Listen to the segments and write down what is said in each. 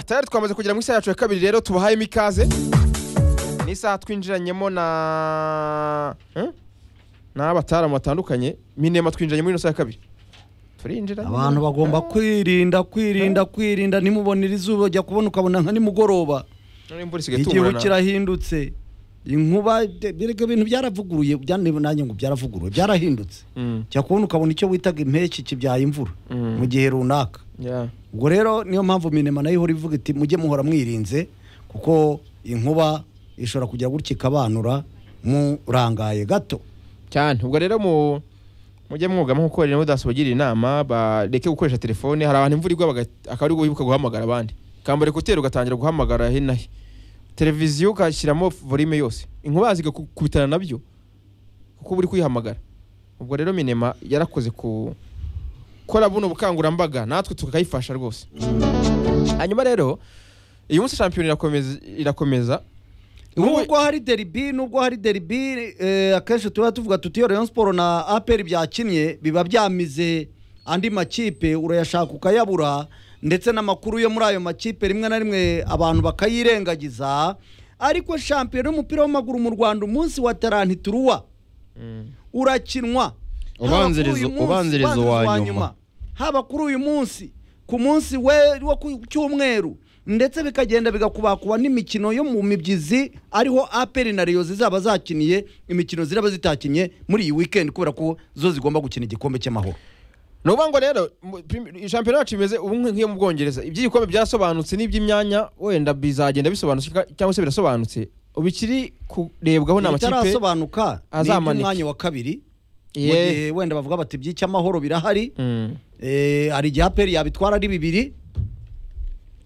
tayari twamaze kugera mu isaha yacu ya kabiri rero tubahayemo ikaze ni isaha twinjiranyemo na Hmm? n'abataramu batandukanye minema twinjiranye muri ino saha ya kabiri turinjira abantu bagomba kwirinda kwirinda kwirinda nimubonera izuba ujya kubona ukabona nka nimugoroba None imvura isigaye igihu itungurana. kirahindutse inkuba birega ibintu byaravuguruye bya- nanjye ngo byaravuguruye byarahindutse Mm, ujya kubona ukabona icyo witaga impeshyi kibyaye imvura Mm. mu gihe runaka yeah. ubwo rero niyo mpamvu minema nayo ihora ivuga iti mujye muhora mwirinze kuko inkuba ishobora kujya gutya ikabanura murangaye gato cyane ubwo rero mu mujye mwugamo kuko rero mudaso bagira inama bareke gukoresha telefone hari abantu imvura igwa baga- akaba ari wibuka guhamagara abandi ukambara ekuteri ugatangira guhamagara he na he televiziyo ugashyiramo volume yose inkuba zigakubitana nabyo kuko uba uri kuyihamagara ubwo rero minema yarakoze ku gukora buno bukangurambaga natwe tukayifasha rwose hanyuma rero uyu munsi shampiyona irakomeza irakomeza Wowe- nubwo hari deribi nubwo hari deribi eh, akenshi tuba tuvuga tuti iyo rayon siporo na aperi byakinnye biba byamize andi makipe urayashaka ukayabura ndetse n'amakuru yo muri ayo makipe rimwe na rimwe abantu bakayirengagiza ariko shampiyona y'umupira w'amaguru mu rwanda umunsi wa tarantituruwa Mm. urakinwa Haba Ubanziriza- kuri uyu munsi, ubanziriza ubanziriza uwa uwa nyuma. nyuma. haba kuri uyu munsi ku munsi we wo ku cyumweru ndetse bikagenda bigakubakuba n'imikino yo mu mibyizi ariho aperi na reyo zizaba zakiniye imikino ziraba zitakinye muri iyi weekend kubera ko zo zigomba gukina igikombe cy'amahoro ni ukuvuga ngo rero mu- prim- shampiyona yacu imeze ubu nk- nk'iyo mu bwongereza iby'igikombe byarasobanutse n'iby'imyanya wenda bizagenda bisobanutse cyangwa se birasobanutse ubu ikiri kurebwaho ni amakipe bitarasobanuka ni azamanika. iby'umwanya wa kabiri mu Yeah. gihe wenda bavuga bati iby'icyamahoro birahari Mm. Eh, hari igihe aperi yabitwara ari bibiri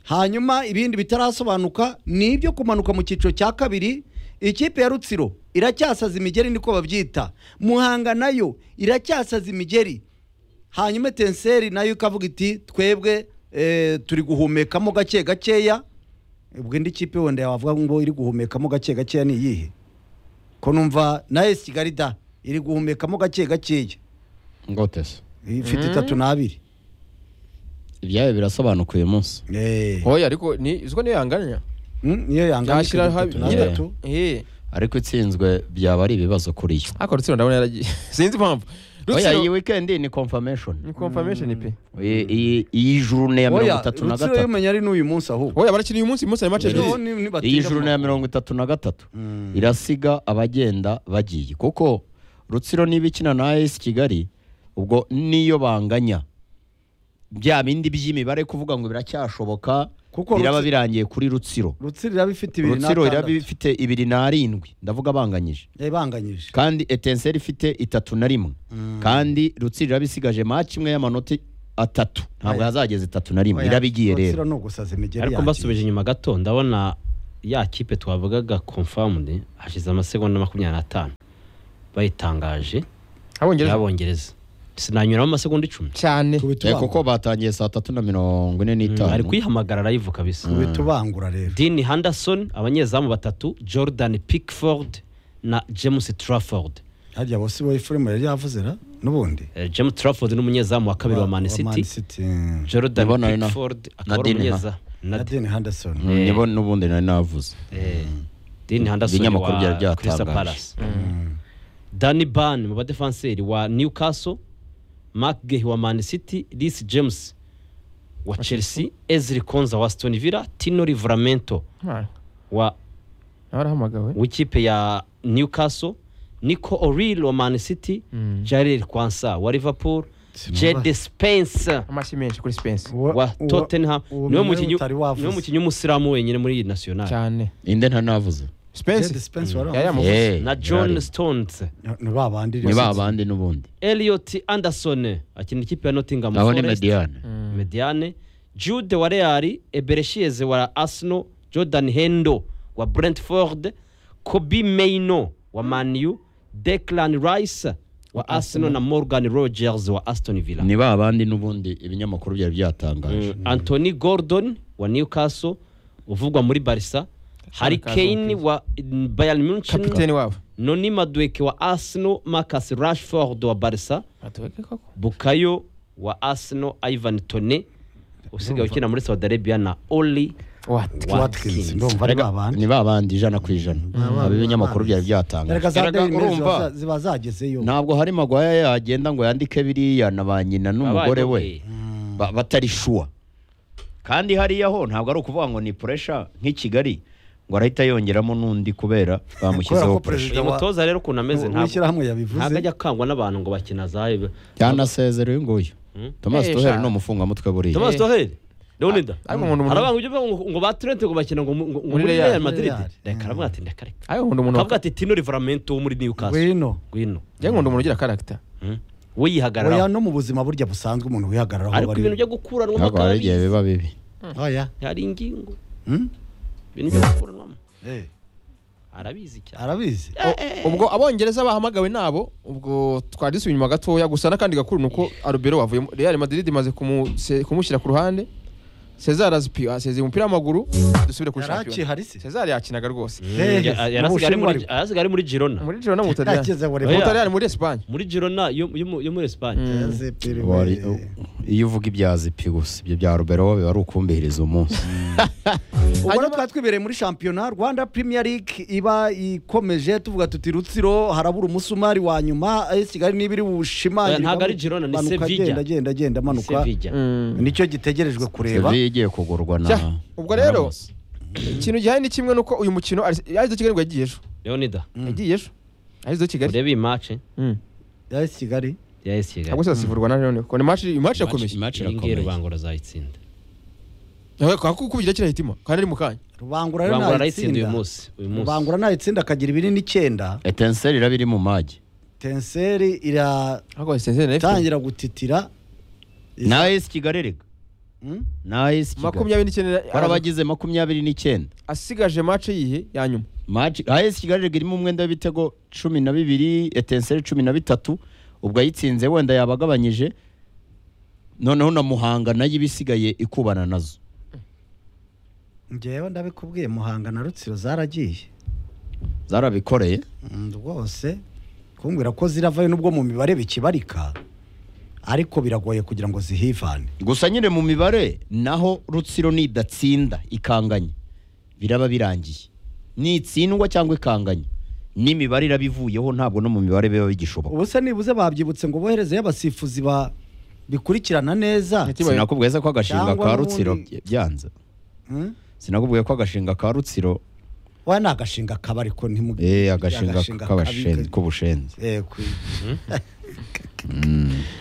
hanyuma ibindi bitarasobanuka ni ibyo kumanuka mu cyiciro cya kabiri ikipe ya rutsiro iracyasaza imigeri niko babyita muhanga nayo iracyasaza imigeri hanyuma tenseri nayo ikavuga iti twebwe eh, turi guhumekamo gake gakeya ubwo indi kipe wenda yawavuga ngo iri guhumekamo gake gakeya ni iyihe ko numva na esi kigali da iri guhumekamo gake gakeya ngotese ifite Mm. itatu n'abiri ibyayo birasobanuka uyu munsi Eh. oya ariko ni iziko niyo yanganya Mm, niyo yangana Yashyira ikagera habi- itatu nyine. n'atatu Eh, ariko itsinzwe byaba ari ibibazo kuri yo ariko rutsiro ndabona yaragiye sinzi impamvu oya iyi rutsiro weekend ni confirmation ni confirmation pe iyi iyi- iyi jurune ya mirongo oya itatu na rutsiro gatatu y'umenya ari n'uyu munsi ahubwo oya barakina uyu munsi uyu munsi hari mace Rero ebyiri ni- iyi nibatinda jurune ya mu- mirongo itatu na gatatu Mm. irasiga abagenda bagiye kuko rutsiro niba ikina na AS kigali ubwo niyo banganya bya bindi by'imibare kuvuga ngo biracyashoboka Kuko biraba Rutsi- birangiye kuri rutsiro rutsiro iraba ifite ibiri rutsiro iraba n'atandatu ifite ibiri n'arindwi ndavuga banganyije Eh, banganyije kandi etenseri ifite itatu na rimwe kandi rutsiro iraba isigaje maci imwe y'amanota atatu ntabwo Oya. yazageza itatu na rimwe Oya, iraba igiye rero rutsiro ni ugusaza imigeri ariko yagiye. mbasubije inyuma gato ndabona ya kipe twavugaga confirmed hashize amasegonda makumyabiri n'atanu bayitangaje abongereza y'abongereza sinanyuramo amasegonda icumi cyane Eh, Kubitubangura. kuko batangiye saa tatu na mirongo ine ari n'itanu kuyihamagara live kabisa kubitubangura rero dini henderson abanyezamu batatu jordan pickford na james trafford harya bose bo efuremu yari yavuze ra n'ubundi Eh, james trafford ni umunyezamu wa kabiri wa man city Mm. jordan Ndabona ari na- pickford na akaba ari Dean, ha? umunyeza na na deni henderson Mm, nibo n'ubundi nari navuze dini henderson Ibinyamakuru byari wa byatangaje. crystal palace dani ban mu badefanseri wa newcastle mark gehi wa man city lis james wa chelsea ezri konza wa aston villa tino livramento Ah, wa barahamagawe w'ikipe ya newcastle nico oril wa man city Mm. jarel kwansa wa liverpool Sinumva. jade spencer amashyi menshi kuri spensi Uwa- wa uwa- tottenham uwo niwe mwe mukinnyi utari wavuze. niwe mukinnyi w'umusilamu wenyine muri iyi national cyane inde ntari navuze Jed spensi Spence wari Ya, ya, wavuze. Muvuze. Eh, na yarari. john stones ni ba bandi ni rero. ba bandi n'ubundi elliot anderson akina ikipe ya nottingham aho ni Forest. mediyane mediane jude wa real ebereshieze wa arsenal jordan hendo wa brentford kobi meino wa maniu declan rice wa arsenal na morgan rogers wa aston villa ni ba bandi n'ubundi ibinyamakuru byari byatangaje Mm, anthony gordon wa newcastle uvugwa muri barisa hari kane wa mm, bayern munchen kapiteni wabo noni madueke wa arsenal marcus rashford wa barisa bukayo wa arsenal ivan tone usigaye ukina muri saudi arabia na oli What? Watkins. watkins ndumva ari ba bandi ni ba bandi ijana ku ijana bandi, ab'ibinyamakuru ba byari reka byatangaje za Erega daily mail urumva. ziba- ziba zagezeyo ntabwo hari magwaya yagenda ngo yandike biriya na ba nyina n'umugore we Wabaye, ba- batari shuwa kandi hariya ho ntabwo ari ukuvuga ngo ni puresha nk'i kigali ngo arahita yongeramo n'undi kubera Kubera bamushyizeho ko puresha uyu mutoza rero ukuntu ameze ntabwo w'ishyirahamwe ntabwo yabivuze ajya akangwa n'abantu ngo bakina zayo yanasezera uyu nguyu Hmm? thomas Eh, tuheri sha. ni umufungwamutwe buriya thomas doheri leonida ariko umuntu umuntu arabanga ujya uvuga ngo ngo ba turente ngo bakina ngo ngo- ngo Muri muri Real. real madrid Real. reka aravuga ati ndeka reka ariko nkunda umuntu akavuga ati tino rivaramento wo muri newcastle ngwino ngwino njye nkunda umuntu ugira karagita Hmm? we oya yihagararaho no mu buzima burya busanzwe umuntu wihagararaho ariko bari- ibintu byo gukuranwamo ntabwo hari igihe akabi biba bibi oya hari ingingo Hmm? ibintu byo gukuranwamo Eh, arabizi cyane arabizi ubwo abongereza bahamagawe nabo ubwo twari dusubiye inyuma gatoya gusa n'akandi gakuru ni uko arubero wavuyemo real madrid imaze kumu- se- kumushyira ku ruhande cezar azpi- asezeye umupira w'amaguru dusubire kuri Yari akihari se? shampiyona cezar yakinaga rwose Eh, mu Ya- yarasigaye ari Bushinwa muri- ariko. yarasigaye ari muri girona muri Girona no mu Butaliyani Yakize muri- mu Butaliyani muri Espagne muri girona yo yo mu- yo Mm. muri esipanye Yaze piri- Wari- iyo uvuga ibya zipi gusa ibyo bya rubero biba ari ukumbihiriza umunsi ubwo rero twari twibereye muri shampiyona rwanda premier league iba ikomeje tuvuga tuti rutsiro harabura umusumari wa nyuma as kigali niba iri bushimangire Ntabwo ari Girona, ni Sevilla. agenda agenda agenda amanuka sevilla nicyo gitegerejwe kureba sevilla igiye kugurwa na Cya, ubwo rero ikintu gihari ni kimwe nuko uyu mukino arizo Kigali ngo yagiye ejo leonida yagiye ejo arizo Kigali urebe iyi mace Mm. as kigali ya esi kigali ahubwo se zasifurwa na Leone ko ni match match Ramos. irakomeye Match iyi ngiyi irakomeye. rubango razayitsinda kakukubira kiriya hitima kandi ari mu kanya rubangura rero rubango arayitsinda uyu ntayitsinda munsi uyu munsi rubangura ntayitsinda akagira ibinini icyenda etenseri iraba iri mu magi tenseri iratangira ahubwo Sensei na FC. gutitira na esi kigali rega Hmm? na esi kigali makumyabiri n'icyenda hari abagize makumyabiri n'icyenda asigaje match yihe ya nyuma Maji- na esi kigali rega irimo umwenda w'ibitego cumi na bibiri etenseri cumi na bitatu ubwo ayitsinze wenda yaba agabanyije noneho na muhanga nayo ibisigaye ikubana nazo ngewe ndabikubwiye muhanga na rutsiro zaragiye zarabikoreye Mm, rwose kumbwira ko ziravayo nubwo mu mibare bikibarika ariko biragoye kugira ngo zihivane gusa nyine mu mibare naho rutsiro nidatsinda ikanganye biraba birangiye nitsindwa cyangwa ikanganye n'imibare iraba ivuyeho ntabwo no mu mibare biba bigishoboka ubu se nibuze babyibutse ngo boherezeyo abasifuzi ba bikurikirana neza Ati- sinakubwiye se ko agashinga Cyangwa ka n'ubundi- rutsiro bye- byanze Mm? sinakubwiye ko agashinga ka rutsiro wa ni agashinga kaba ariko ntimuge eh agashinga kabika- k'abashen- k'ubushenzi Eh, ku-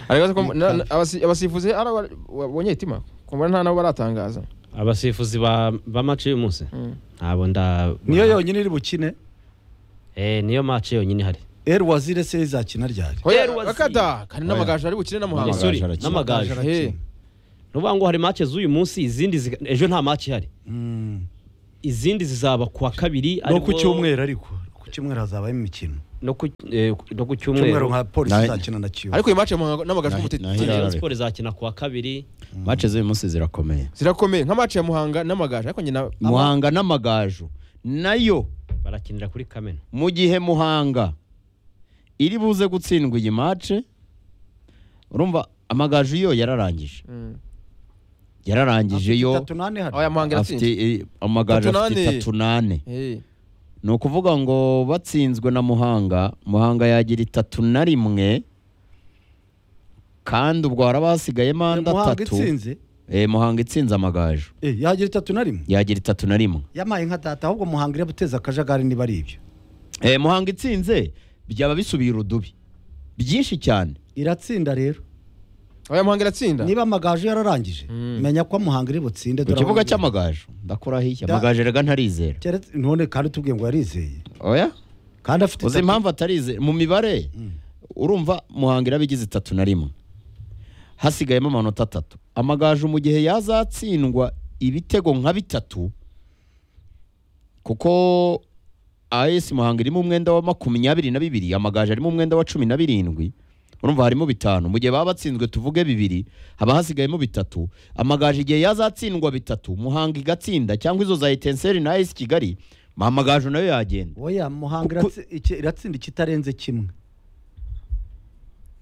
Aragaragaza ko na- na- abasi- abasifuzi ari aba- wabonye hitima kumva nta nabo baratangaza abasifuzi ba ba mace y'uyu munsi Mm. ntabwo nda niyo yonyine iri bukine eh niyo mace yonyine ihari eri wazire se izakina ryari hoya Rwasi. bakata kandi n'amagaju ari bukire na Eh, muhanga sorry, arakina. Amagaju n'amagaju arakina. Eh. nuvuga ngo hari mace z'uyu munsi izindi ziga- ejo nta mace ihari Mm. izindi zizaba ku wa no kabiri aribwo- ku cyumweru ariko ku cyumweru hazabaho imikino no ku eh, no ku cyumweru cyumweru nka polisi Nahi- izakina na kiyovu ariko iyi match ya muhanga n'amagaju Nahi- y'umutete nahi- Rayon Irarare. Sport izakina ku wa kabiri mace z'uyu munsi zirakomeye zirakomeye nka match ya muhanga n'amagaju ariko nyina muhanga n'amagaju nayo barakinira kuri kamena mu gihe muhanga iri buze gutsindwa iyi mace urumva amagaju yo yararangije Mm. yararangije yo itatu n'ane hano oya muhanga afite iratsinze eh, amagaju Tatu afite nane. itatu nane Eh. ni ukuvuga ngo batsinzwe na muhanga muhanga yagira itatu na rimwe kandi ubwo haraba hasigayemo andi muhanga atatu itsinze Eh, muhanga itsinze amagaju Eh, yagira itatu na rimwe yagira itatu na rimwe yamaye nka data ahubwo muhanga iri buteze akajagari niba ari ibyo Eh, muhanga itsinze byaba bisubiye urudubi byinshi cyane iratsinda rero oya muhanga iratsinda niba amagaju yararangije menya ko muhanga iri butsinde ku dore kibuga aho- cy'amagaju ndakurahiye Da- amagaju rega ntarizera Keretse- none kandi tubwiye ngo yarizeye oya kandi afite uzi itatu- impamvu atarizera mu mibare urumva muhanga irabigize itatu na rimwe hasigayemo amanota atatu amagaju mu gihe yazatsindwa ibitego nka bitatu kuko AS Muhanga irimo umwenda wa makumyabiri na bibiri amagaju arimo umwenda wa cumi na birindwi urumva harimo bitanu mu gihe baba batsinzwe tuvuge bibiri haba hasigayemo bitatu amagaju igihe yazatsindwa bitatu muhanga igatsinda cyangwa izo za etenseri na AS Kigali amagaju nayo yagenda oya muhanga Kuko- iratsi- iki- iratsinda ikitarenze kimwe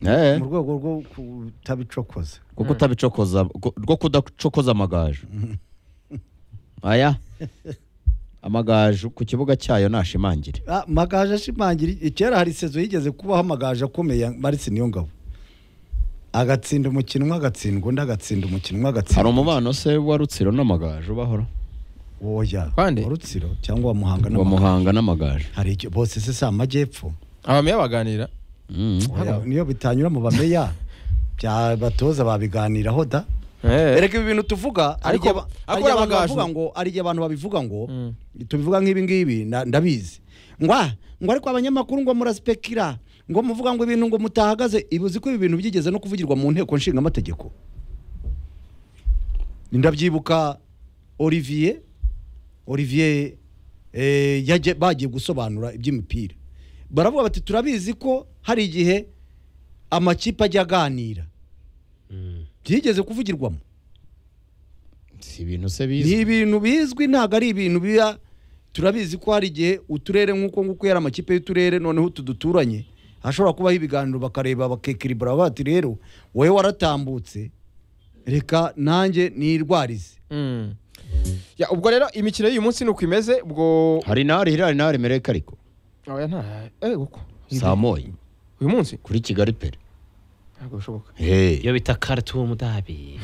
Eh, mu rwego rwo kutabicokoza kuko utabicokoza ku- rwo kudacokoza amagaju aya amagaju ku kibuga cyayo nashimangire Ah, amagaju ashimangira kera hari sezo yigeze kubaho amagaju akomeye marise niyo ngabo agatsinda umukino umwe agatsindwa undi agatsinda umukino umwe hari agatsinda umubano se wa rutsiro n'amagaju bahora woya Kwande? wa rutsiro cyangwa wa muhanga wa n'amagaju muhanga n'amagaju hari icyo bose se si amajyepfo abameya baganira Mm. Oya, niyo bitanyura mu bameya bya batoza babiganiraho da Eh, ereka ibi bintu tuvuga hari Ariko- igihe ba- hari igihe ariko abantu amagaju- bavuga ngo hari igihe abantu babivuga ngo Mm. tubivuga nk'ibi ngibi na- ndabizi ngwa ngo ariko abanyamakuru ngo muraspekira ngo muvuga ngo ibintu ngo mutahagaze ibuzi ko ibi bintu byigeze no kuvugirwa mu nteko nshinga amategeko ndabyibuka Olivier Olivier eh, yaje bagiye gusobanura iby'imipira baravuga bati turabizi ko hari igihe amakipe ajya aganira byigeze kuvugirwamo si ibintu se ni bizi ibintu bizwi ntabwo ari ibintu biba turabizi ko hari igihe uturere nk'uko nguko yari amakipe y'uturere noneho utu duturanye hashobora kubaho ibiganiro bakareba bakekiribura bati rero wowe waratambutse reka nanjye nirwarize mm. Ya, ubwo rero imikino y'uyu munsi ni uko imeze ubwo hari n'ahari hirari n'ahari mereka ariko oya nta eh uko saa moya uyu munsi kuri kigali pere ntabwo bishoboka Hey. iyo bita karitumu dabi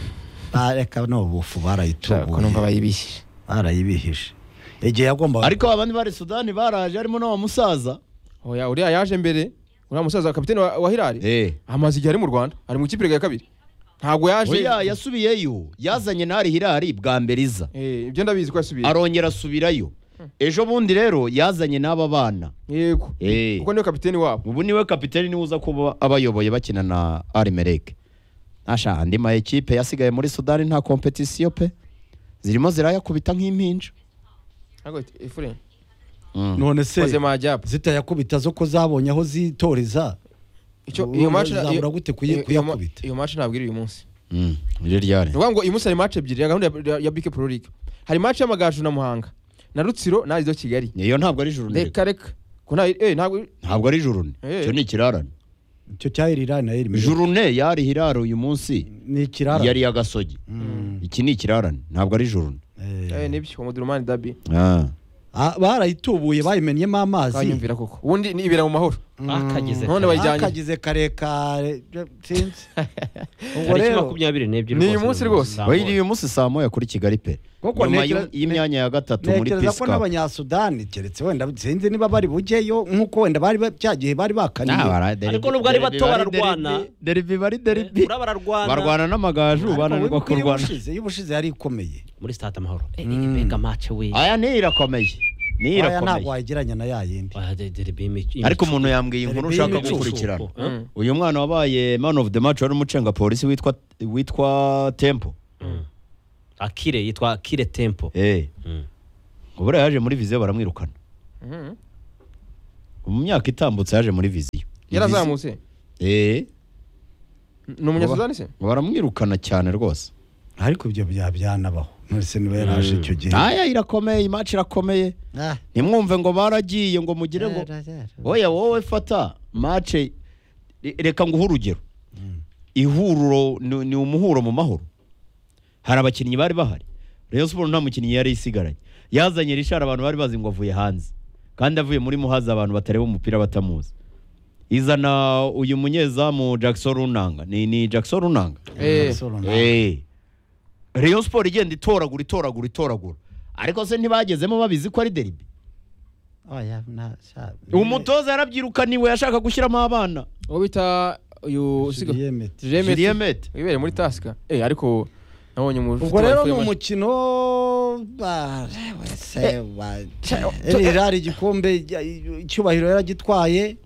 Ah, reka no bufu ko numva barayitubuye bayibishije barayibihije igihe yagombaga ariko abandi bari sudani baraje harimo n'uwo musaza oya uriya yaje mbere uriya musaza wa kapitene wa, wa hirari Eh. amaze igihe ari mu rwanda ari mu ikipe ya kabiri ntabwo yaje oya yasubiyeyo yazanye n'ahari hirari bwa mbere iza Eh, ibyo ndabizi ko yasubiye arongera asubirayo ejo bundi rero yazanye n'aba bana yego Eh. kuko niwe kapitene wabo ubu niwe kapiteni niwe uza kuba abayoboye bakina na arimereke nasha andi ma ekipe yasigaye muri sudani nta kompetisiyo pe zirimo zirayakubita nk'impinja ntabwo bita efure Mm. none se maze majyapa zitayakubita zo ko zabonye aho zitoreza icyo Ubu iyo match bazabura gute kuyi- iyo- iyo ma- kuyakubita? iyo match ntabwo iri uyu munsi Mm. Riri ryari ni ukuvuga ngo uyu munsi hari match ebyiri ya gahunda ya- ya- ya bike pro league hari match y'amagaju na muhanga na rutsiro na arizo kigali iyo ntabwo ari juru reka reka ko nta eh ntabwo ntabwo ari jurune Eh. icyo ni ikirarane icyo cyaheri na yeri jurune yari hiraro uyu munsi ni ikirara yari agasogi iki ni ikirarane ntabwo ari jurune Eh. eh nibyo wa mudurumani dabi Ah. Ah, barayitubuye bayimenyemo amazi kanyumvira koko ubundi ni ibera mu mahoro None bakageze bayi- kare. Bayijyanye. akagize karekare sinzi ubwo tariki rero makumyabiri n'ebyiri Ni uyu munsi rwose. saa Oya, moya. uyu munsi saa moya kuri kigali pe Koko nyuma ntekera- y'u- y'imyanya ya gatatu muri ntekereza ko pisika n'abanyasudani keretse wenda sinzi niba bari bujyeyo nk'uko wenda bari ba- cya gihe bari bakaniye Ariko nubwo ari bato bararwana. deribi bari deribi Uraba bararwana barwana n'amagaju bananirwa kurwana y'ubushize yari ikomeye muri stade amahoro Eh, ni mbega mace we aya niyo irakomeye niyo aya ntabwo irakomeye wayigeranya na ya yindi Ah, de- de- de- imico- ariko umuntu yambwiye Deribi inkuru ushaka y'imicuko. gukurikirana Mm. uyu mwana wabaye man of the match wari umucenga polisi witwa witwa tempo akire yitwa akire tempo eh Mm. ubura yaje muri viziyo baramwirukana Mhm. mu myaka itambutse yaje muri viziyo yarazamutse eh ni umunyasudani se baramwirukana cyane rwose ariko ibyo bya byanabaho nonese niba yaraje icyo gihe aya irakomeye imaci irakomeye Ah, ntimwumve ngo baragiye ngo mugire ngo oya wowe fata mace re- reka nguhe urugero ihuriro ni ni umuhuro mu mahoro hari abakinnyi bari bahari Rayon Sports nta mukinnyi yari isigaranye yazanye rishara abantu bari bazi ngo avuye hanze kandi avuye muri muhaza abantu batareba umupira batamuzi izana uyu munyezamu Jackson Runanga ni ni Jackson Runanga eh Solo na- Eh. Rayon Sports igenda itoragura itoragura itoragura ariko se ntibagezemo babizi ko ari deribi Oya, na- sha- umutoza yarabyirukaniwe yashaka gushyiramo abana uwo bita uyu usiga Julien Mete. Julien Mete. Mete. wibereye muri tasika eh ariko nabonye umuntu ubwo rero ni umukinnyi umukino ba- wese wa- ririya igikombe ijya- icyubahiro yaragitwaye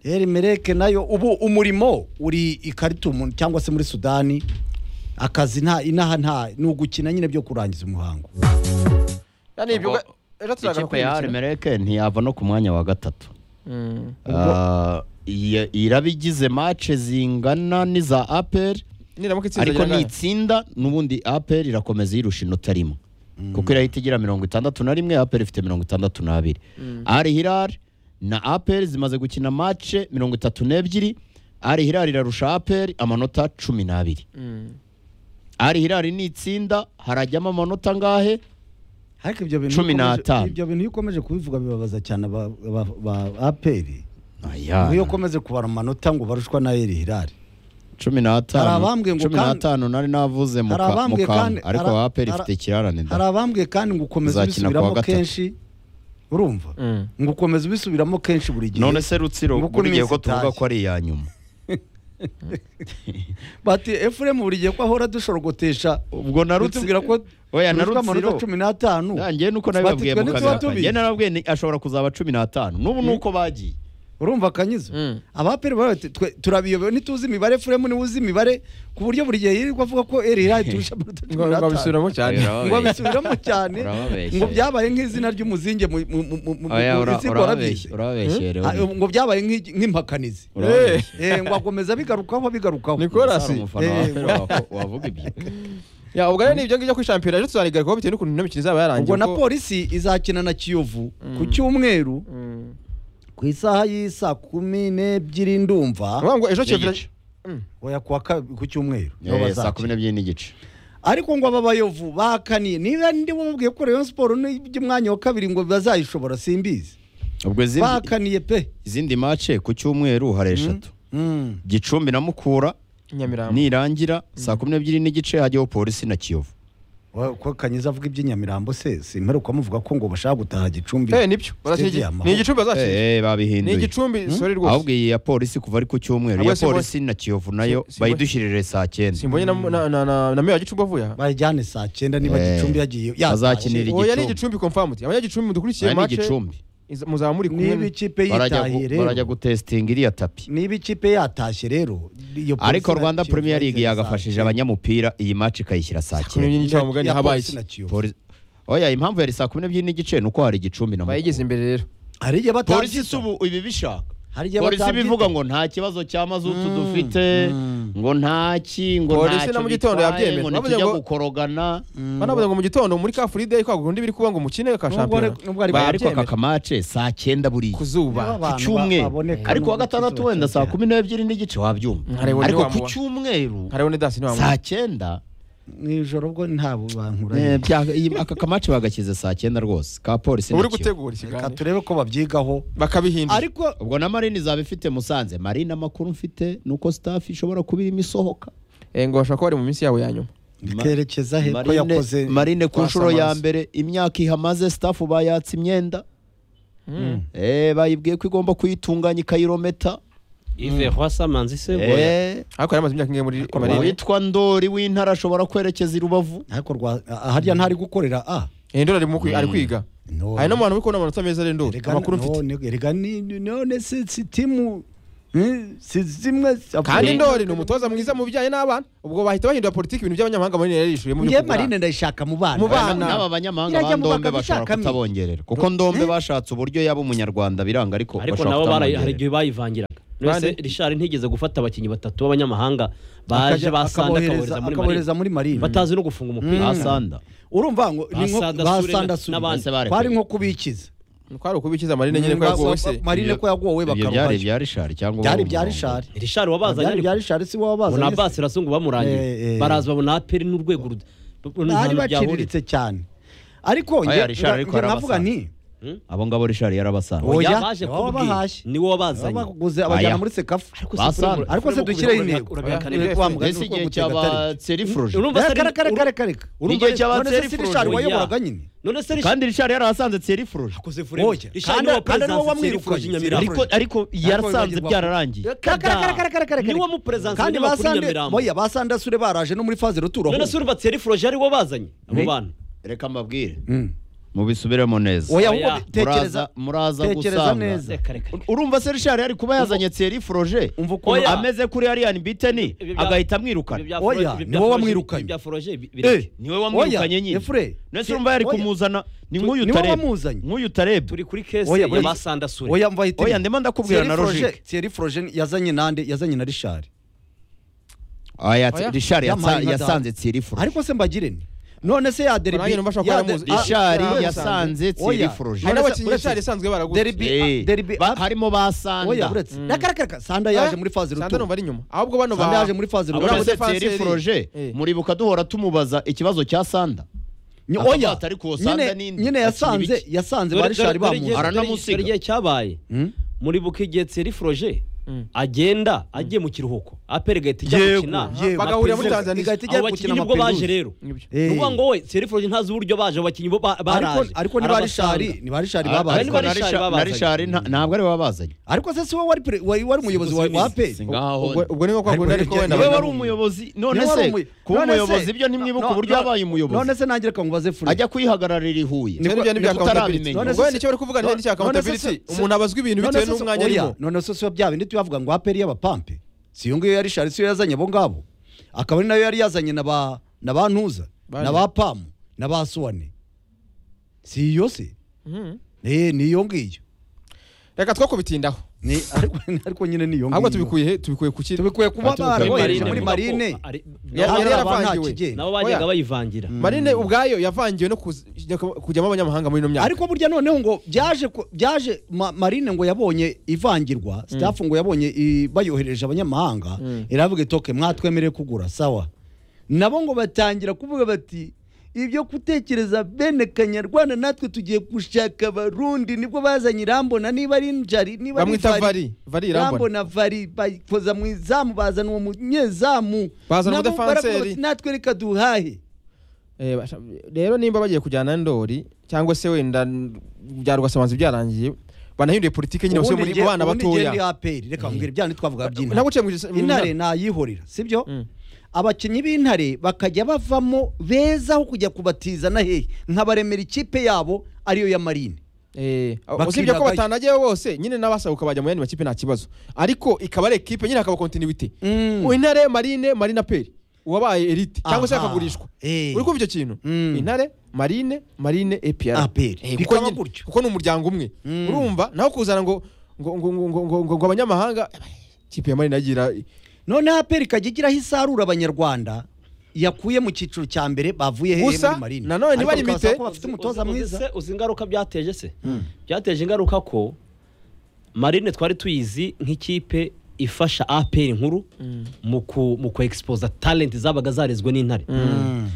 eri mereke nayo ubu umurimo uri i karitumu cyangwa se muri sudani akazi nta inaha nta ni ugukina nyine byo kurangiza umuhango Ubwo ikipe ya Arimereke ntiyava no ku mwanya wa gatatu Ah, iya- iraba igize mace zingana n'iza aperi niramuka itsinda ariko rya Ghana. nitsinda n'ubundi aperi irakomeza yirusha inota rimwe kuko irahita igira mirongo itandatu na rimwe aperi ifite mirongo itandatu n'abiri ari hirari na aperi zimaze gukina mace mirongo itatu n'ebyiri ari hirari irarusha aperi amanota cumi n'abiri Mm. ari hirari ni itsinda harajyamo amanota angahe ariko ibyo bintu Cumi iyo ukomeje- n'atanu. ibyo bintu iyo ukomeje kubivuga bibabaza cyane aba- aba- ba aperi Ayana. iyo ukomeje kubara amanota ngo barushwa na eri hirari cumi n'atanu Hari abambwiye ngo cumi kandi- n'atanu nari navuze mu Hari ka- mu abambwiye kandi- kantu ariko hari- aperi ifite hari- ikirarane da hari abambwiye kandi ngo ukomeze Uzakina kuwa ubisubiramo gatatu. kenshi urumva Mm. ngo ukomeze ubisubiramo kenshi buri gihe none se rutsiro Nguko buri gihe iminsi ko tuvuga itaye. ko ari iya nyuma bati efuremu buri gihe ko ahora dushorogotesha ubwo na Rutsi- tubwira ko oya na dushwa amanota rutsiro cumi n'atanu nanjye nuko Bati, nabibabwiye twe mu ntituba kamera tubizi. kanjye narababwiye ni- ashobora kuzaba cumi n'atanu n'ubu nuko bagiye urumva akanyizo Mm. abaperi baba bati, twe turabiyobewe ntituzi imibare efuremu niwe uzi imibare ku buryo buri gihe yirirwa avuga ko eri hirari turusha amanota Ngo cumi ngo n'atanu abisubiramo cyane Oya, ngo abisubiramo cyane Urababeshya. ngo byabaye nk'izina ry'umuzinge mu mu- mu- mu- mu- Oya, mu ura- isigo urababeshya warabyize urababeshya rero. Ah, ngo byabaye nk'i- nk'impakanizi Urababeshya. Eh, ngo akomeza bigarukaho bigarukaho Nicolas Sara umufana wa Eh, Aperi wako- wavuga ibyo ya ubwo rero ni ibyo ngibyo kuri shampiyona ejo tuzanigarukaho bitewe n'ukuntu ino mikino izaba yarangiye ubwo na kuko- polisi izakina na kiyovu ku Mm. cyumweru Mm. ku isaha y'isa kumi n'ebyiri ndumva Ngombwa ngo ejo Kiyovu N'igice. oya kuwa kabi- ku cyumweru niho Eh, saa bazakina. kumi n'ebyiri n'igice ariko ngo aba bayovu bakaniye niba ndibo babwiye ko rayon siporo n'iby'umwanya wa kabiri ngo bazayishobora simbizi ubwo izindi bakaniye pe izindi mace ku cyumweru hari eshatu Mm. gicumbi na mukura Nyamirambo nirangira saa kumi n'ebyiri n'igice hajyaho polisi na kiyovu Wa- ko kanyiza avuga iby'inyamirambo se simperuka muvuga ko ngo bashaka gutaha gicumbi eh nibyo barakina Stadium, igi- aho. ni igicumbi bazakina Eh, eh, ni babihinduye igicumbi sorry rwose ahubwo iyi ya polisi kuva ari ku cyumweru Ahubwo iya Simba- polisi na kiyovu nayo Simba- bayidushyirire saa cyenda simbonye na na na na- na meya wa gicumbi avuye aha bayijyane saa cyenda niba Eh. gicumbi yagiye yataye. Bazakinira oya ni Igicumbi. igicumbi confirmed abanyagicumbi mudukurikiye aya ni match igicumbi iza- muzaba muri niba kumwe ikipe barajya gu- yitahiye barajya rero gutesitinga iriya tapi niba ikipe yatashye rero iyo polisi ariko na rwanda Kiyovu premier league bayizeye saa yagafashije cyenda. abanyamupira iyi maci ikayishyira saa kuri cyenda iyi cyamu gani Ya habaye polisi iki na Kiyovu. Polisi- oya impamvu yari saa kumi n'ebyiri n'igice ni uko hari igicumbi na bayigeze mukura imbere rero hari igihe polisi si batabyita ubu ibi bishaka hari igihe polisi batabyita. bivuga ngo nta kibazo cya mazutu dufite ngo ntaki ngo Polisi ntacyo na mu gitondo bitwaye, yabyemera. ngo Bavuze ntitujya ngo- gukorogana banavuze ngo mu gitondo muri ka free day kwagura undi biri kuba ngo mukine ka Nubwo shampiyona ari- nubwo ari- Ba- Oya, ariko babyemera. aka kamace saa cyenda buriya ku zuba Niba ku abantu ba- cyumweru baboneka ariko wa nubwo gatandatu kizuba wenda saa cyose. kumi n'ebyiri n'igice wabyumva Nkareba undi ariko ku wamuba- cyumweru hariho ni dasi ntiwamuzi saa cyenda mu ijoro ubwo nta eh, bankuranye bya- iyi- aka kamace bagashyize saa cyenda rwose ka polisi na uri Kiyovu. gutegura reka ikiganiro turebe ko babyigaho bakabihindura ariko ubwo na marine izaba ifite musanze marine amakuru mfite ni uko staff ishobora kuba irimo isohoka Eh, ngo bashobora kuba bari mu minsi yabo ya nyuma ikerekeza he ko marine, yakoze marine ku kwa nshuro ya Samazi. mbere imyaka ihamaze staff bayatse imyenda eh, bayibwiye ko igomba kuyitunganya ikayirometa ive hwasamanzi se oya. Eh, ariko yari amaze imyaka ingahe muri Ariko marine uwitwa ndori w'intara ashobora kwerekeza i rubavu ariko rwa- ah, harya ntari gukorera a Eh, ndoli ari mu kwi- ari kwiga No. hari n'abantu bari kubona amanota meza rero Erega- amakuru mfite no, erega ni- ni- none si si timu hmm, si zimwe kandi ndoli ni umutoza mwiza mu bijyanye n'abana ubwo bahita bahindura politiki ibintu by'abanyamahanga marine yarishuye mu nge byo kugura. marine ndayishaka mu bana Mu bana. n'aba banyamahanga Birajya ba mu ndombe bakabishakamo. bashobora kutabongerera kuko ndombe bashatse uburyo yaba umunyarwanda biranga ariko ariko bashobora nabo bari- hari kutamwongerera igihe bayivangiraga none Bande- rishari ntigeze gufata abakinnyi batatu b'abanyamahanga baje Akajya- basanda akabohereza- akabohereza muri akabohereza marine muri marine batazi no gufunga umupira basanda urumva ngo ni nko Basanda Sule basanda na- sure n'abandi. kwari nko kubikiza kwari ukubikiza marine nyine ko Mm, yagowe basa- se marine ko yagowe ibyo byari bakaruhaje ibya rishari cyangwa byari uwo ibya murongo. rishari rishari wabazanye byari ariko ibya rishari si wowe ubona wabazanye abasi rasungu bamurangiye Eh, eh. baraza babona aperi n'urwego ruda bari ntahantu byahurira baciriritse cyane ariko nge- Aya, Richard ariko nge navuga yarabasanga. nti abo ngabo rishari yarabasanye Oya, oya baje nibo kubwira babahashye. ni wowe wabazanye baguze Aya. abajyana muri sekafu Basanga. ariko se dushyireho intego Oya. Wa mugani mbese uko igihe gutega atari. cy'abaserifuruje Urumva se ari- Reka, reka, reka, reka. Urumva N'igihe cy'aba none se si self-rule. Richard Oya. wayoboraga nyine none se rishari kandi rishari yarahasanze serifuruje akoze Oya. rishari Kandi- kandi niwe niwe perezida wamwirukanye. serifuruje nyamirambo ariko ariko yarasanze yibagirwa. byararangiye Reka, reka, reka, reka, reka, reka. niwe muperezansi kandi w'abanyamakuru basande Nyamirambo. oya basandasure baraje no muri faze ruturo none se urubatse serifuruje ari wowe bazanye abo bantu reka mbabwire Mm. mubisubiremo neza oya Oya. ahubwo tekereza Muraza- muraza tekereza gusanga. neza reka reka reka. urumva se rishari yari kuba yazanye serifuruje umva ukuntu Oya. ameze kuri ariyani biteni Ibyo bya- agahita Ibyo amwirukana Oya, bya Froge- niwe ibyo bya Froge- wamwirukanye. ibyo bya foroje Eh, niwe wamwirukanye nyine Efure. nese urumva yari Oya. kumuzana ni nk'uyu niwe utareba wamuzanye. nk'uyu utareba turi kuri kese Oya, ya burya- basandasure oya mva hitemo. Oya, ndimo ndakubwira Thierry na Froger- logique. Thierry Froger yazanye nande yazanye na Richard Aya, Oya. Richard Yampaye yatsa- nka yasanze data. serifuruje ariko se mbagire ni none se ya Nanjye numva ashobora kuba yaramuzi. ya- Richard ya- ishari yasanze Oya. tsiri hari forojeri None se- n'abakinnyi uretse- b'ishari isanzwe baraguze Derby- Eh, derby- ba- harimo ba oya sanda uretse rakaraka sanda yaje muri fazi sanda numva rutura ari inyuma ahubwo bano sanda yaje muri fazi Abura rutura abura muri se defense tsiri yari- foroje Eh. muribuka duhora tumubaza ikibazo cya sanda Ni- Akabato oya ariko uwo nyine- sanda ni indi. nyine yasanze Akina yasanze Dore- ba rishari dore- dore bamuzi igihe- Ara- dore- aranamusiga. dore igihe cyabaye Hmm? muribuka igihe tseri foroje agenda agiye mu kiruhuko aperi gahita ijya Yego, gukina yego. bagahurira muri Peruze. Tanzania. Igahita ijya abo gukina bakinnyi na nibwo baje Peruze. rero Nibyo. Eh. uvuga ngo we tseri foroje ntazi uburyo baje abo bakinnyi bo ba- baraje ariko ariko ni ba rishari Arabasanga. ni ba rishari Ariko babaye Ari niko na Richard Richard- na babazanye. rishari ntabwo ari we wabazanye ariko se si wowe wari pre- wari wari umuyobozi wa wa APR ubwo ubwo ni nko kwa Ariko kundi ariko rero wenda rero niwe bagahurira. wari umuyobozi none Niwe wari se umuyo- kuba none se- umuyobozi byo ntimwibuka no- uburyo no- yabaye none umuyobozi se nanjye reka nkubaze furi ajya kuyihagararira i huye Nibyo bya- nibyo Nibyo accountability. utarabimenya. None Ubwo se- wenda icyo bari kuvuga none ni cya se- accountability se- umuntu abazwa ibintu bitewe se- n'umwanya oya, arimo none se siyo bya bindi tuyavuga ngo aperi y'abapampe si iyo ngiyo ya rishari siyo yazanye abo ngabo akaba ari nayo yari yazanye na ba na ba ntuza Bane. na ba pamu na ba suwane si iyo se Mhm. Eh, ni iyo ngiyo reka two kubitindaho Ni- ariko ariko nyine ni iyo ahubwo ngiyo tubikuye he tubikuye ku kintu tubikuye kuba Ah, tubikuye barabohereje Marine. muri marine Ari- Yari Hari abantu yaravangiwe. ntakigenda. nabo Oya. bajyaga bayivangira marine ubwayo yavangiwe no kuz- kujyamo abanyamahanga muri ino myaka ariko burya noneho ngo byaje ku- byaje ma- marine ngo yabonye ivangirwa staff ngo yabonye i- bayohereje abanyamahanga iravuga itoke mwatwemereye kugura sawa nabo ngo batangira kuvuga bati ibyo gutekereza bene kanyarwanda natwe tugiye gushaka abarundi nibwo bazanye irambona niba ari njari niba ari bamwita Vari. vari vari irambona rambona vari bakoza mu izamu bazana uwo munyezamu Bazana Nabo baravuga umudefanseri. bati, natwe reka duhahe Eh, basha- rero nimba bagiye kujyana ndori cyangwa se wenda n- bya rwasamanzi byarangiye banahinduye politiki nyine bose Ubundi muri njye- mu bana ubundi njye ndi batoya APR, reka mbwira ibya ntitwavuga by'intare naguciye mu gisa- mu myaka- intare nayihorera sibyo Mm. abakinnyi b'intare bakajya bavamo beza aho kujya kubatiza na hehe nkabaremera ikipe yabo ariyo ya marine Eh, Bakinagayo. usibye ko batanagiyeho bose nyine n'abasabuka bajya mu yandi makipe nta kibazo ariko ikaba ari ekipe nyine hakaba kontinuwite Mm. Mu intare marine marine peri uwabaye elite cyangwa se Aha. akagurishwa Eh. uri kumva icyo kintu Mm. intare marine marine epr APR. kuko Bikaba nyine- gutyo. kuko ni umuryango umwe Mm. urumva naho kuzana ngo ngo ngo ngo ngo ngo- ngo abanyamahanga ikipe ya marine yagira noneho aperi ikajya igiraho isarura abanyarwanda yakuye mu cyiciro cya mbere bavuye hehe Gusa, muri marine nanone Ariko ntibarimite. bikabasaba ko bafite umutoza Uzi- uzi- mwiza se uzi ingaruka byateje se byateje ingaruka ko marine twari tuyizi nk'ikipe ifasha aperi nkuru mu ku- mu ku exposa talent zabaga zarezwe n'intare Mm.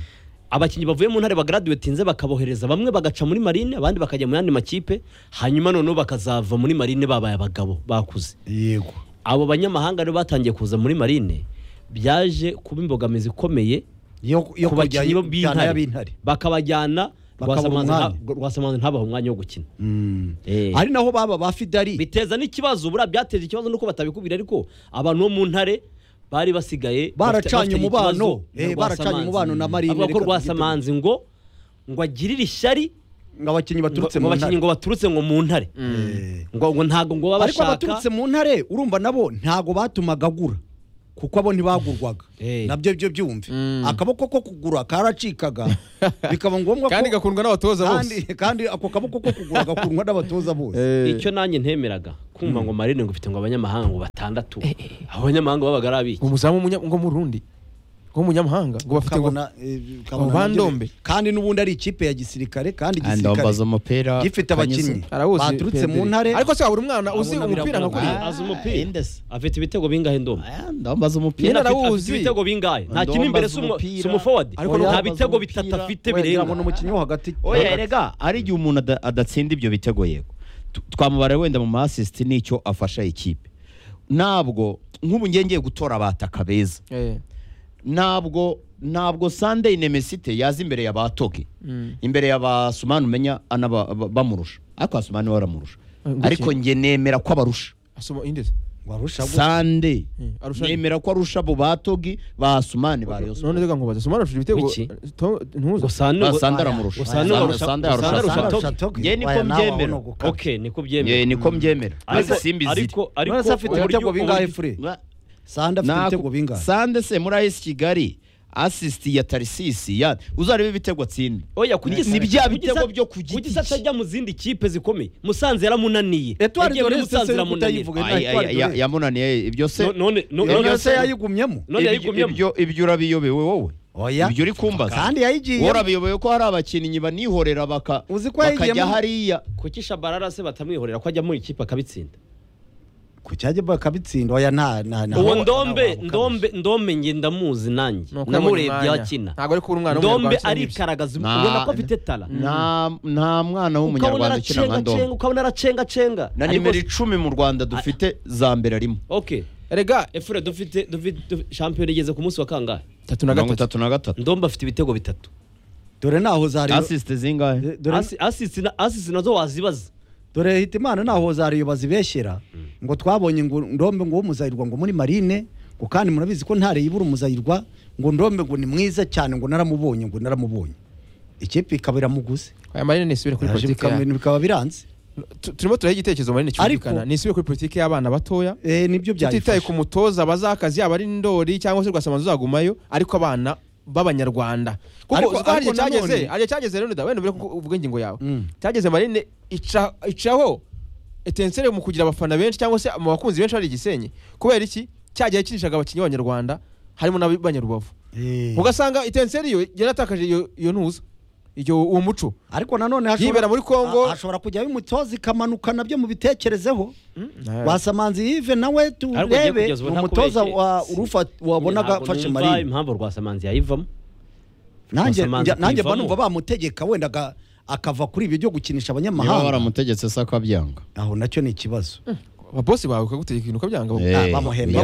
abakinnyi bavuye mu ntare bagaradiwetinze bakabohereza bamwe bagaca muri marine abandi bakajya mu yandi makipe hanyuma noneho bakazava muri marine babaye abagabo bakuze yego abo banyamahanga rero batangiye kuza muri marine byaje kuba imbogamizi ikomeye yo yo ku kujya bakinnyi b'intare b'intare bakabajyana Bakabura Rwasamanzi nta- umwanya. rwasamanzi ntabaha umwanya wo gukina Mm. Eh. ari naho baba ba fidari biteza n'ikibazo buriya byateje ikibazo nuko batabikubwira ariko abantu bo mu ntare bari basigaye baracanye bafitanye umubano ikibazo na eh, baracanye Rwasamanzi. umubano na marine avuga ko reka rwasamanzi ngo ngo agirire ishyari tubyiteguye. ngo abakinnyi baturutse mu ngo abakinnyi ntare ngo baturutse ngo mu ntare Eh. ngo ngo ntabwo ngo baba ariko bashaka abaturutse mu ntare urumva nabo ntago batumaga agura kuko abo ntibagurwaga Eh. nabyo byo byumve Mm. akaboko ko kugura karacikaga bikaba ngombwa ko kandi igakundwa n'abatoza bose kandi- kandi ako kaboko ko kugura gakundwa n'abatoza bose Eh, icyo nanjye ntemeraga kumva ngo marine ngo ufite ngo abanyamahanga ngo batandatu abo banyamahanga babaga ari abiki umuzamu w'umunya- ngo mu rundi ngo w'umunyamahanga ngo bafite ngo Ukabona, eh, ukabona Bandombe. nabyo- kandi n'ubundi ari ikipe ya gisirikare kandi igisirikare andambaza umupira gifite abakinnyi Arawuzi, baturutse mu Pedri. ntare ariko se wabura umwana uzi Abona umupira nka biragoye. kuriya azi umupira. afite ibitego bingahe ndoma ndambaza Nyine Nyine umupira Nyina- afite- arawuzi. afite ibitego bingahe nta Ndomba kintu imbere azi umupira. si umuforwadi Ariko nta Ndomba bitego azi bitatu umupira. afite wenda birenga abona umukinnyi wo hagati oya erega hari igihe umuntu ada- adatsinda ibyo bitego yego Tu- twamubara wenda mu masisiti n'icyo afasha ikipe ntabwo nk'ubu ngiye ngiye gutora abataka beza Eh, ntabwo ntabwo Sunday Nemesite yaza imbere ya batoke Mm. imbere ya basumani umenya anaba- ba- bamurusha ariko basumani we aramurusha gutya. ariko njye nemera ko abarusha asoma indezi warusha gutya. Sunday Mm, arusha- nemera ko arusha abo batogi basumani ba Rayon none Sports. reka nkubaze soma arashije ibitego Wiki. To- ntuza gusa Ah, Sanda aramurusha gusa hano barusha- Sanda gusa hano barusha yarusha Togi. Togi. Njye niko Oya, nawe wabona mbyemera. uguka. ok niko Ye, byemera niko mbyemera ariko ariko simbi ariko ariko none se afite uburyo- ibitego bingahe uburyo- fure sanda afite ibitego bingahe sande se muri AS Kigali asisiti ya Tarisisi ya uzarebe ibitego atsinda oya kugisa Ni bya kugisa- bitego byo ku giti kugisa cye. atajya mu zindi kipe zikomeye musanze yaramunaniye Etoile Yagiye muri Doresi Musanze se uri iramunanira. kutayivuga. Ay, ay, ay, ya- yamunaniye ibyo se No- none no- Iyo none none yose se yayigumyemo none ibyo- yayigumyemo ibyo- ibyo urabiyobewe wowe oya ibyo uri kumbaza kandi yayigiye warabiyoboye ko hari abakinnyi banihorera baka Uzi ko bakajya yayigiyemo. hariya kuki shabarara se batamwihorera ko ajya mu ikipe akabitsinda ku cyajya bakabitsinda oya nta nta nta uwo nta- ndombe nta- ndombe ndombe nge ndamuzi nanjye Nuko yabonye namurebye umwanya. akina Ntabwo ari kubura umwana ndombe w'umunyarwanda cyangwa arikaragaza Nta- ubona ko afite tara nta nta mwana w'umunyarwanda ukina nka ndombe ukabona aracengacenga na Ariko nimero si- icumi mu rwanda dufite za mbere arimo okay erega efure dufite dufite dufite- shampiyona igeze ku munsi wa kangahe tatu na gatatu mirongo itatu na gatatu ndombe afite ibitego bitatu dore ntaho zari asisite zingahe dore Asi- asisi na- asisi nazo wazibaza dore hita imana ntaho zariyo bazibeshyera ngo twabonye ngo ndombe ngo w'umuzayirwa ngo muri marine ngo kandi murabizi ko ntare yibura umuzayirwa ngo ndombe ngo ni mwiza cyane ngo naramubonye ngo naramubonye ikipe ikaba iramuguze aya marine nisubire kuri Yaje politiki bikaba- yayo. bikaba biranze Tu- turimo turaha igitekerezo marine cyumvikana Ariko- nisubire kuri politiki y'abana batoya Eh, nibyo tutitaye byayifasha ku mutoza bazakazi yaba ari ndori cyangwa se rwasamaza uzagumayo ariko abana b'abanyarwanda kuko Ariko- uzi ko hari ariko igihe cyageze nanone- hari igihe cyageze rero wenda wenda kuko uvuga ingingo yawe Mm. cyageze marine ica- icaho etensere mu kugira abafana benshi cyangwa se mu bakunzi benshi hari igisenyi kubera iki cyagiye kinishaga abakinnyi b'abanyarwanda harimo n'abanyarubavu Eh. ugasanga itenseri yo yaratakaje iyo iyo ntuza iyo uwo muco ariko nanone Yibera muri Congo. Ah, hashobora kujyaho imitoza ikamanuka nabyo mubitekerezeho wasamanzi yive nawe Ariko ugiye turebe kugeza ubu ni nta umutoza kubeshya. wa Si- urufa wabonaga Ntabwo afashe numva marine impamvu rwasamanzi yayivamo nanjye Rwasamanzi njya- nanjye mba kuyivamo. numva bamutegeka wenda aga- akava kuri ibyo byo gukinisha niba abanyamahanga baramutegetse se akabyanga aho nacyo ni ikibazo ababosi bawe ukagutegeka ibintu ukabyanga Eh, bamuhembera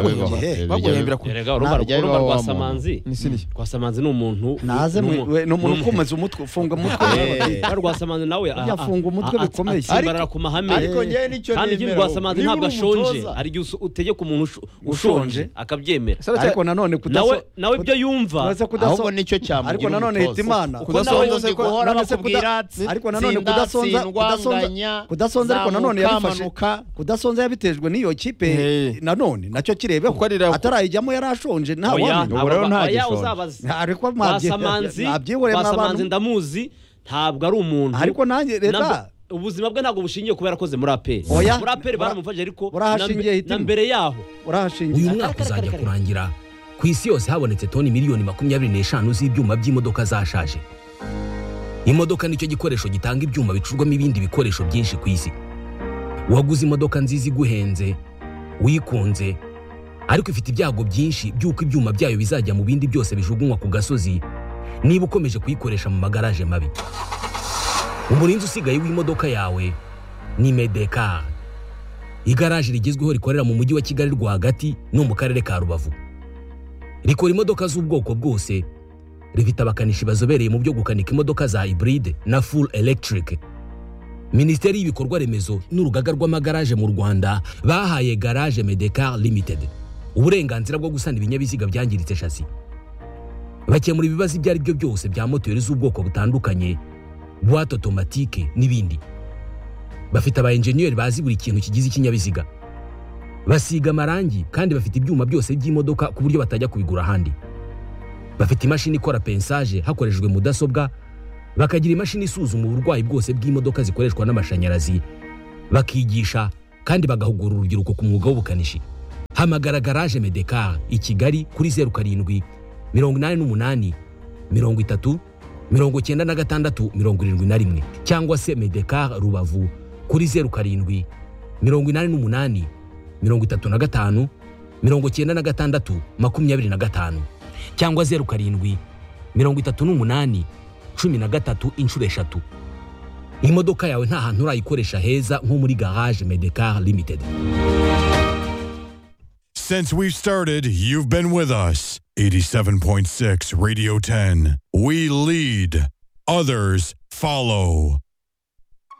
baguhembera ku erega urumva Ntajya urumva iwabo wa rwasamanzi ni siniya rwasamanzi ni umuntu naze ni mwe- umu- we- ni umuntu ni umu- ukomeza umutwe ufunga umutwe Ba rwasamanzi nawe a- a- Yafunga umutwe a- a- bikomeye. atsimbarara Ariko- ku mahame ariko njyewe nicyo kandi ikindi nemera, rwasamanzi niba ntabwo uri ashonje umutoza. hari igihe usu- utegeka umuntu usho- ushonje akabyemera ariko nanone nawe kudaso- nawe ibyo yumva naze kudaso- ahubwo nicyo cyamugira ariko nanone hita umutoza. imana kuko nawe Kudasonza uzi se ko- guhora none se bakubwira kuda- atsi- ariko nanone tsinda, kudasonza tsindwa, nganya, kudasonza kudasonza ariko nanone zamuka, yabifashe manuka. kudasonza yabitejwe n'iyo kipe Hey. nanone nacyo kirebeho Kuko ari rako. atarayijyamo yari ashonje nta Oya, wamenya ntabwo- rero nta oya, gishonje. uzabaze. Nta- ariko mwabye- rwasamanzi mwabyihoreye rwasamanzi mw'abantu. ndamuzi ntabwo ari umuntu ariko nanjye Nabwo- reta ubuzima bwe ntabwo bushingiye kuba yarakoze muri aperi Oya. muri aperi Bura- baramufashije ariko burahashingiye na mbe- na hitimo. mbere yaho urahashingiye uyu mwaka uzajya kurangira ku isi yose habonetse toni miliyoni makumyabiri n'eshanu z'ibyuma by'imodoka zashaje imodoka nicyo gikoresho gitanga ibyuma bicurwamo ibindi bikoresho byinshi ku isi waguze imodoka nziza iguhenze wikunze ariko ifite ibyago byinshi by'uko ibyuma byayo bizajya mu bindi byose bijugunywa ku gasozi niba ukomeje kuyikoresha mu magaraje mabi umurinzi usigaye w'imodoka yawe ni medekari igaraje rigezweho rikorera mu mujyi wa kigali rwagati no mu karere ka rubavu rikora imodoka z'ubwoko bwose rifite abakanishi bazobereye mu byo gukanika imodoka za hybride na full electric minisiteri y'ibikorwa remezo n'urugaga rw'amagaraje mu rwanda bahaye garage medecar limited uburenganzira bwo gusana ibinyabiziga byangiritse shasi bakemura ibibazo ibyo ari byo byose bya moteri z'ubwoko butandukanye buwate otomatike n'ibindi bafite aba enjeniyeri bazi buri kintu kigize ikinyabiziga basiga amarangi kandi bafite ibyuma byose by'imodoka ku buryo batajya kubigura ahandi bafite imashini ikora pensaje hakoreshejwe mudasobwa bakagira imashini isuzuma uburwayi bwose bw'imodoka zikoreshwa n'amashanyarazi bakigisha kandi bagahugura urubyiruko ku mwuga w'ubukanishi hamagara garaje medekar i kigali kuri zeru karindwi mirongo inani n'umunani mirongo itatu mirongo cyenda na gatandatu mirongo irindwi na rimwe cyangwa se medekar rubavu kuri zeru karindwi mirongo inani n'umunani mirongo itatu na gatanu mirongo cyenda na gatandatu makumyabiri na gatanu cyangwa zeru karindwi mirongo itatu n'umunani cumi na gatatu inshuro eshatu imodoka yawe nta hantu urayikoresha heza nko muri garage medekar limited Since we've started, you've been with us. 87.6 Radio 10. We lead, others follow.